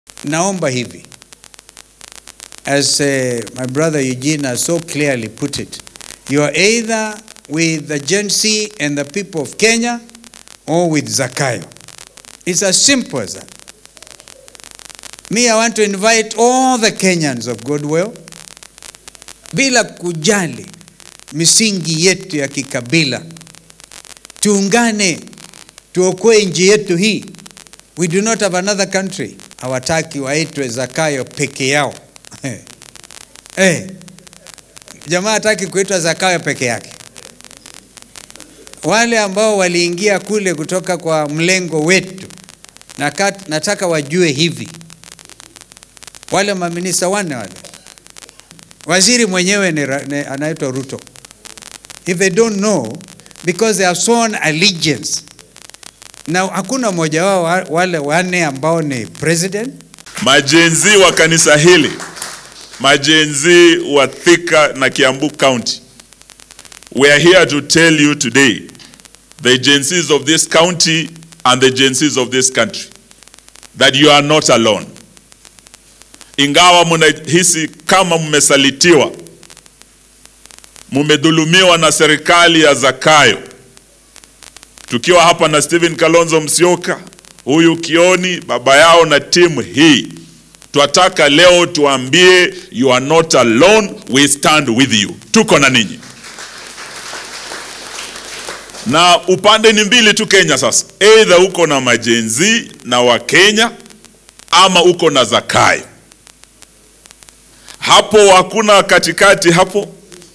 naomba hivi as uh, my brother Eugene has so clearly put it you are either with the Gen Z and the people of Kenya or with Zakayo it's as simple as that me I want to invite all the Kenyans of Goodwill bila kujali misingi yetu ya kikabila tuungane tuokoe nchi yetu hii we do not have another country hawataki waitwe Zakayo peke yao eh, jamaa hataki kuitwa Zakayo peke yake. Wale ambao waliingia kule kutoka kwa mlengo wetu, nakat, nataka wajue hivi, wale maminista wanne wale, waziri mwenyewe ni, ni anaitwa Ruto. If they don't know because they have sworn allegiance, na hakuna mmoja wao wale wanne ambao ni president Majenzi wa kanisa hili, majenzi wa Thika na Kiambu County, we are here to tell you today, the agencies of this county and the agencies of this country, that you are not alone. Ingawa mnahisi kama mmesalitiwa, mmedhulumiwa na serikali ya Zakayo, tukiwa hapa na Stephen Kalonzo Musyoka huyu Kioni, baba yao na timu hii, twataka leo tuambie you are not alone, we stand with you. Tuko na ninyi, na upande ni mbili tu Kenya. Sasa either uko na majenzi na Wakenya ama uko na Zakayo. Hapo hakuna katikati hapo.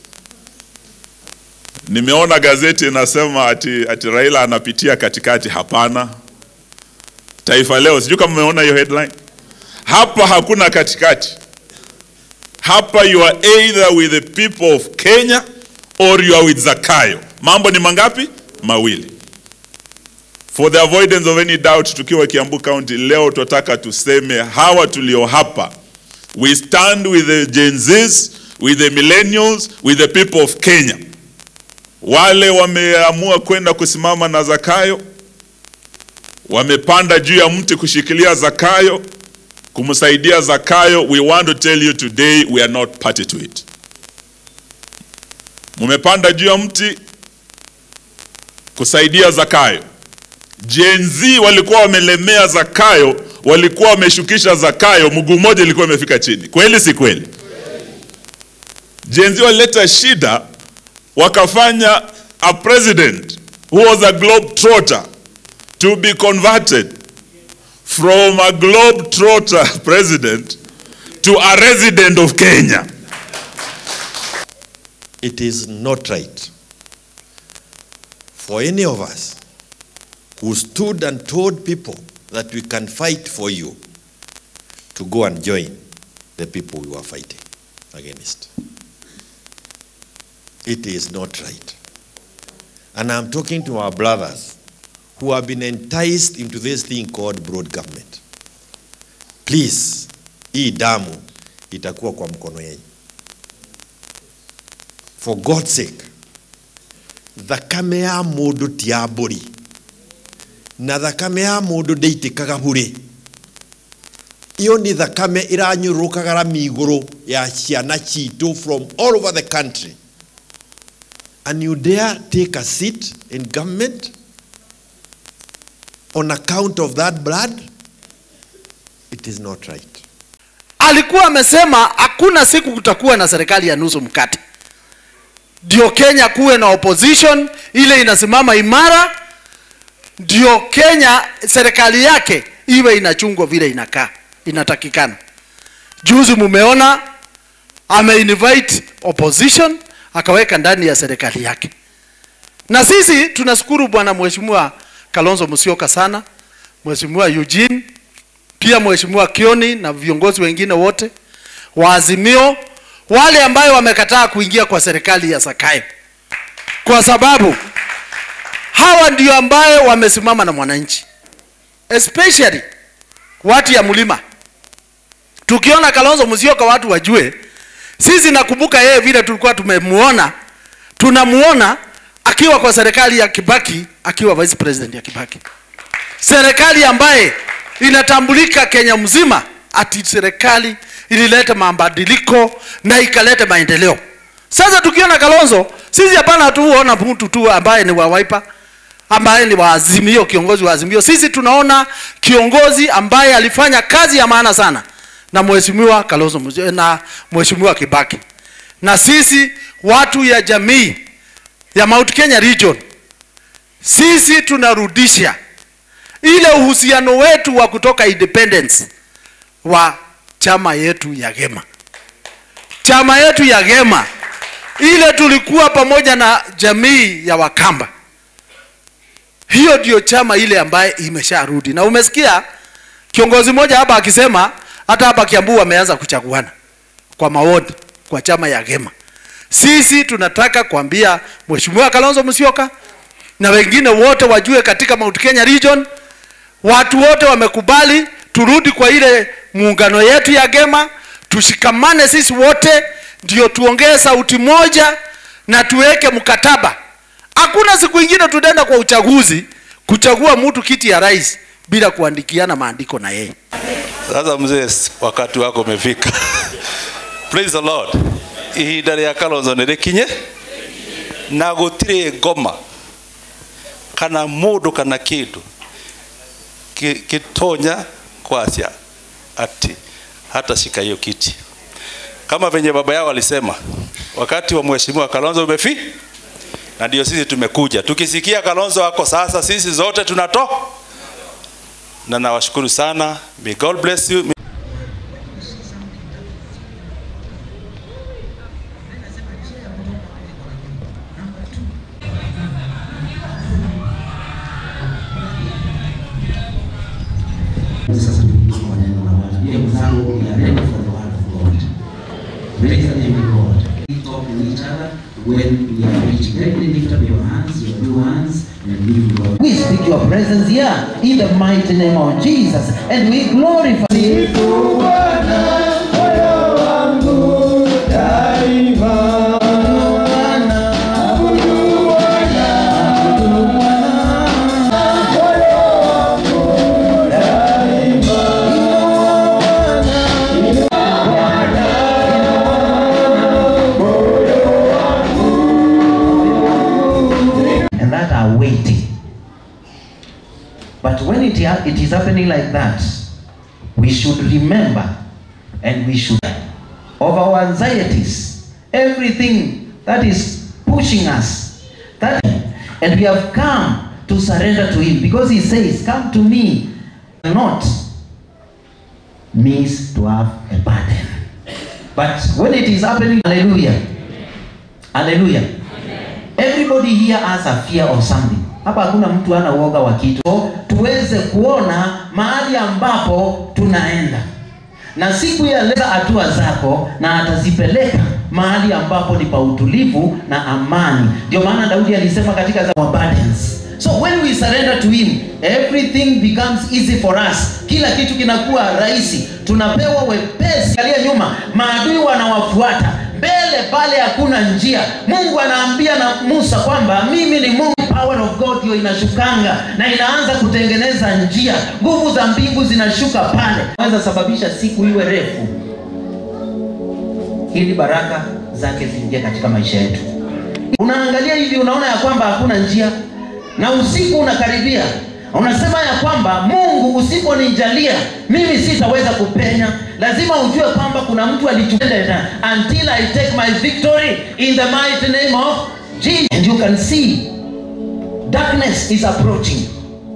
Nimeona gazeti inasema ati, ati Raila anapitia katikati. Hapana. Taifa Leo, sijui kama umeona hiyo headline. Hapa hakuna katikati. Hapa you are either with the people of Kenya or you are with Zakayo. Mambo ni mangapi? Mawili. For the avoidance of any doubt, tukiwa Kiambu County leo tunataka tuseme hawa tulio hapa, we stand with the Gen Zs, with the millennials, with the people of Kenya. Wale wameamua kwenda kusimama na Zakayo wamepanda juu ya mti kushikilia Zakayo, kumsaidia Zakayo. We want to tell you today we are not party to it. Mumepanda juu ya mti kusaidia Zakayo. Gen Z walikuwa wamelemea Zakayo, walikuwa wameshukisha Zakayo, mguu mmoja ilikuwa imefika chini. Kweli si kweli? Gen Z walileta shida, wakafanya a president who was a globe trotter to be converted from a globe-trotter president to a resident of Kenya. It is not right for any of us who stood and told people that we can fight for you to go and join the people we were fighting against. It is not right. And I'm talking to our brothers who have been enticed into this thing called broad government. Please, hii damu itakuwa kwa mkono yenu. For God's sake, thakame ya mũndũ ti ya mbũri na thakame ya mũndũ ndĩitĩkaga bure iyo nĩ thakame ĩranyũrũrũkaga rami igũrũ ya ciana citũ from all over the country and you dare take a seat in government on account of that blood it is not right alikuwa amesema hakuna siku kutakuwa na serikali ya nusu mkate ndio kenya kuwe na opposition ile inasimama imara ndio kenya serikali yake iwe inachungwa vile inakaa inatakikana juzi mumeona ameinvite opposition akaweka ndani ya serikali yake na sisi tunashukuru bwana mheshimiwa kalonzo musyoka sana mheshimiwa eugene pia mheshimiwa kioni na viongozi wengine wote wa azimio wale ambayo wamekataa kuingia kwa serikali ya Zakayo, kwa sababu hawa ndio ambayo wamesimama na mwananchi, especially watu ya mlima. Tukiona Kalonzo Musyoka, watu wajue sisi, nakumbuka yeye vile tulikuwa tumemuona, tunamuona akiwa kwa serikali ya Kibaki, akiwa vice president ya Kibaki, serikali ambaye inatambulika Kenya mzima ati serikali ilileta mabadiliko na ikaleta maendeleo. Sasa tukiona Kalonzo, sisi hapana tuona mtu tu ambaye ni wa Wiper ambaye ni wa Azimio, kiongozi wa Azimio. Sisi tunaona kiongozi ambaye alifanya kazi ya maana sana na mheshimiwa Kalonzo Musyoka na mheshimiwa Kibaki, na sisi watu ya jamii ya Mount Kenya region, sisi tunarudisha ile uhusiano wetu wa kutoka independence wa chama yetu ya Gema, chama yetu ya Gema ile tulikuwa pamoja na jamii ya Wakamba. Hiyo ndio chama ile ambaye imesharudi, na umesikia kiongozi mmoja hapa akisema hata hapa Kiambu wameanza kuchaguana kwa maoni kwa chama ya Gema. Sisi tunataka kuambia Mheshimiwa Kalonzo Musyoka na wengine wote wajue katika Mount Kenya region, watu wote wamekubali turudi kwa ile muungano yetu ya Gema, tushikamane sisi wote, ndio tuongee sauti moja na tuweke mkataba. Hakuna siku ingine tutaenda kwa uchaguzi kuchagua mtu kiti ya rais bila kuandikiana maandiko na yeye. Sasa mzee, wakati wako umefika. Praise the Lord. Ihinda rĩa Kalonzo nĩ rĩkinye na gũtirĩ ngoma kana mũndũ kana kĩndũ ki- kitonya kwasia ati hata shika hiyo kiti, kama venye baba yao alisema, wakati wa mheshimiwa Kalonzo umefi, na ndio sisi tumekuja tukisikia Kalonzo ako sasa, sisi zote tunato na nawashukuru sana. May God bless you. Sasa tukiwa kwa neno la Bwana. Ile mfano ya neno for the word of God. Praise the name of God. We talk to each other when we are preaching. Let me lift up your hands, your two hands, and give God. We speak your presence here in the mighty name of Jesus, and we glorify you. and that are waiting. But when it, ha- it is happening like that, we should remember and we should of our anxieties, everything that is pushing us, that and we have come to surrender to Him because He says, "Come to me," not means to have a burden. But when it is happening, Hallelujah, Hallelujah. Everybody here has a fear of something. Hapa hakuna mtu ana uoga wa kitu. So, tuweze kuona mahali ambapo tunaenda, na siku ya leo hatua zako, na atazipeleka mahali ambapo ni pa utulivu na amani. Ndio maana Daudi alisema katika za our burdens. So when we surrender to him, everything becomes easy for us. Kila kitu kinakuwa rahisi, tunapewa wepesi. Angalia nyuma, maadui wanawafuata mbele pale hakuna njia. Mungu anaambia na Musa kwamba mimi ni Mungu. Power of God hiyo inashukanga na inaanza kutengeneza njia. Nguvu za mbingu zinashuka pale, naweza sababisha siku iwe refu, ili baraka zake ziingie katika maisha yetu. Unaangalia hivi, unaona ya kwamba hakuna njia, na usiku unakaribia, unasema ya kwamba Mungu, usiponijalia mimi sitaweza kupenya. Lazima ujue kwamba kuna mtu alichutenda until I take my victory in the mighty name of Jesus. And you can see darkness is approaching,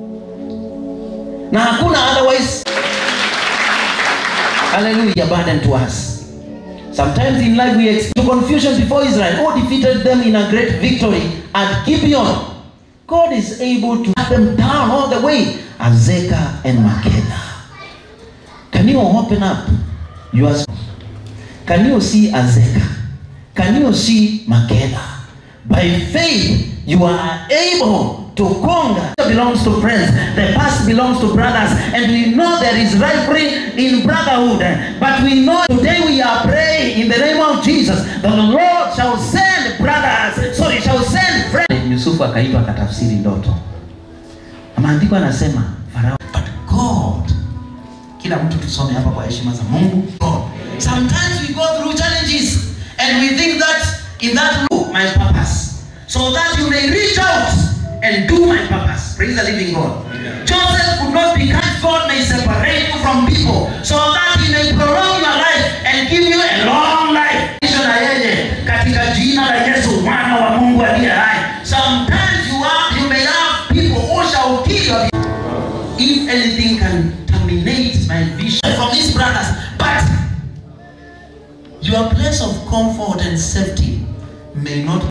na hakuna otherwise. Hallelujah, burden to us. Sometimes in life we experience confusion before Israel, who defeated them in a great victory at Gibeon. God is able to cut them down all the way, Azekah and Makeda. Can you open up your Can you see Azekah? Can you see Makeda? By faith, you are able to conquer. It belongs to friends. The past belongs to brothers. And we know there is rivalry in brotherhood. But we know today we are praying in the name of Jesus that the Lord shall send brothers. So he shall send friends. Yusufu akaitwa akatafsiri ndoto. Maandiko anasema Farao, but God kila mtu tusome hapa kwa heshima za mungu God. sometimes we go through challenges and we think that in that look my purpose so that you may reach out and do my purpose praise the living god joseph could not be cut god may separate you from people so that he may prolong your life and give you a long life Kisha na yeye katika jina la yesu mwana wa mungu aliye hai sometimes you, are, you may have people who shall kill your if anything can terminate my vision from these brothers but your place of comfort and safety may not